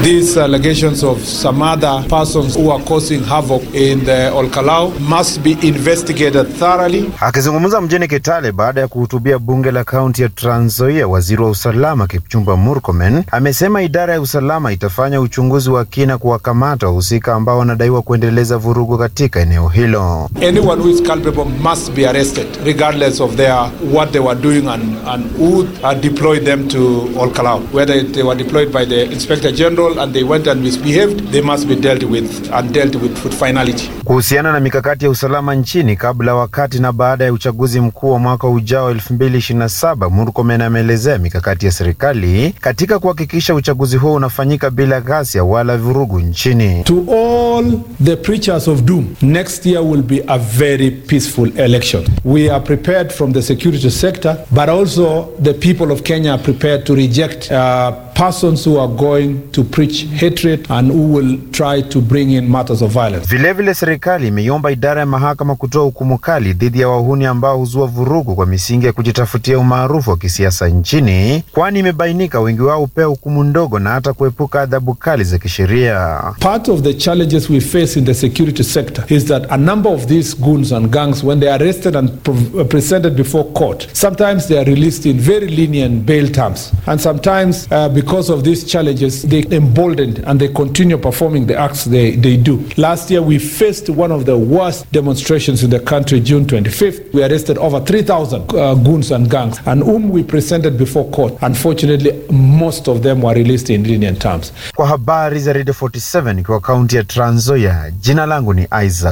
These allegations of some other persons who are causing havoc in the Olkalau must be investigated thoroughly. Akizungumza mjini Kitale baada ya kuhutubia bunge la kaunti ya Trans Nzoia, waziri wa usalama Kipchumba Murkomen amesema idara ya usalama itafanya uchunguzi wa kina kuwakamata wahusika ambao wanadaiwa kuendeleza vurugu katika eneo hilo. Anyone who is culpable must be arrested regardless of their what they were doing and, and who uh, deployed them to Olkalau. Whether they were deployed by the Inspector General and they went and misbehaved, they must be dealt with and dealt with with finality. Kuhusiana na mikakati ya usalama nchini kabla, wakati na baada ya uchaguzi mkuu wa mwaka ujao 2027, Murkomen ameelezea mikakati ya serikali katika kuhakikisha uchaguzi huo unafanyika bila ghasia wala vurugu nchini. To all the preachers of doom, next year will be a very peaceful election. We are prepared from the security sector, but also the people of Kenya are prepared to reject uh, persons who are going to preach hatred and who will try to bring in matters of violence. Vilevile, serikali imeiomba idara ya mahakama kutoa hukumu kali dhidi ya wahuni ambao huzua vurugu kwa misingi ya kujitafutia umaarufu wa kisiasa nchini, kwani imebainika wengi wao hupewa hukumu ndogo na hata kuepuka adhabu kali za kisheria. Part of the challenges we face in the security sector is that a number of these goons and gangs, when they are arrested and pre- presented before court, sometimes they are released in very lenient bail terms. And sometimes, uh, because of these challenges, they emboldened and they continue performing the acts they, they do. Last year, we faced one of the worst demonstrations in the country, June 25th. We arrested over 3,000 uh, goons and gangs, and whom we presented before court. Unfortunately, most of them were released in lenient terms. Kwa habari za Radio 47 kwa kaunti ya Trans Nzoia, jina langu ni Isaac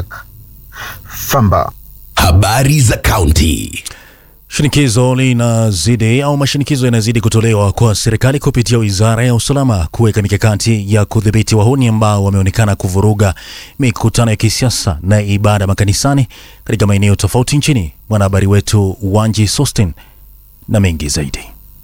Famba. Habari za kaunti. Shinikizo linazidi au mashinikizo yanazidi kutolewa kwa serikali kupitia wizara ya usalama kuweka mikakati ya kudhibiti wahuni ambao wameonekana kuvuruga mikutano ya kisiasa na ibada makanisani katika maeneo tofauti nchini. Mwanahabari wetu Wanji Sostin na mengi zaidi.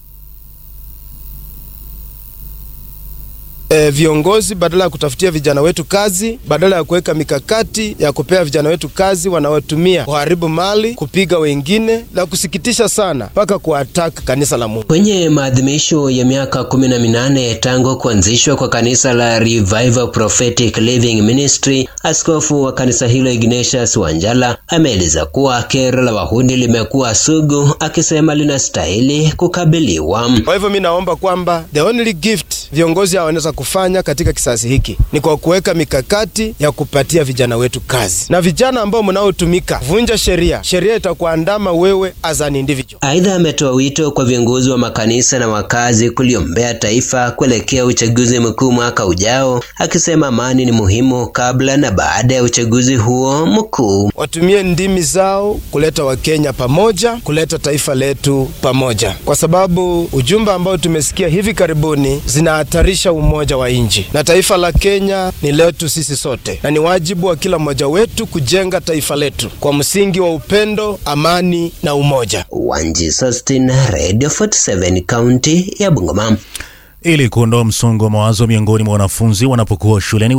E, viongozi badala ya kutafutia vijana wetu kazi, badala ya kuweka mikakati ya kupea vijana wetu kazi, wanaotumia kuharibu mali, kupiga wengine, la kusikitisha sana, mpaka kuataka kanisa la Mungu. Kwenye maadhimisho ya miaka kumi na minane tangu kuanzishwa kwa kanisa la Revival Prophetic Living Ministry, askofu wa kanisa hilo Ignatius Wanjala ameeleza kuwa kero la wahuni limekuwa sugu, akisema linastahili kukabiliwa. Kwa hivyo mi naomba kwamba the only gift viongozi hao wanaweza kufanya katika kisasi hiki ni kwa kuweka mikakati ya kupatia vijana wetu kazi, na vijana ambao mnaotumika vunja sheria, sheria itakuandama wewe as an individual. Aidha, ametoa wito kwa viongozi wa makanisa na wakazi kuliombea taifa kuelekea uchaguzi mkuu mwaka ujao, akisema amani ni muhimu kabla na baada ya uchaguzi huo mkuu. Watumie ndimi zao kuleta Wakenya pamoja, kuleta taifa letu pamoja, kwa sababu ujumbe ambao tumesikia hivi karibuni zinahatarisha umoja wa nchi, na taifa la Kenya ni letu sisi sote, na ni wajibu wa kila mmoja wetu kujenga taifa letu kwa msingi wa upendo, amani na umoja. Wanji Sustin, Radio 47, kaunti ya Bungoma. Ili kuondoa msongo wa mawazo miongoni mwa wanafunzi wanapokuwa shuleni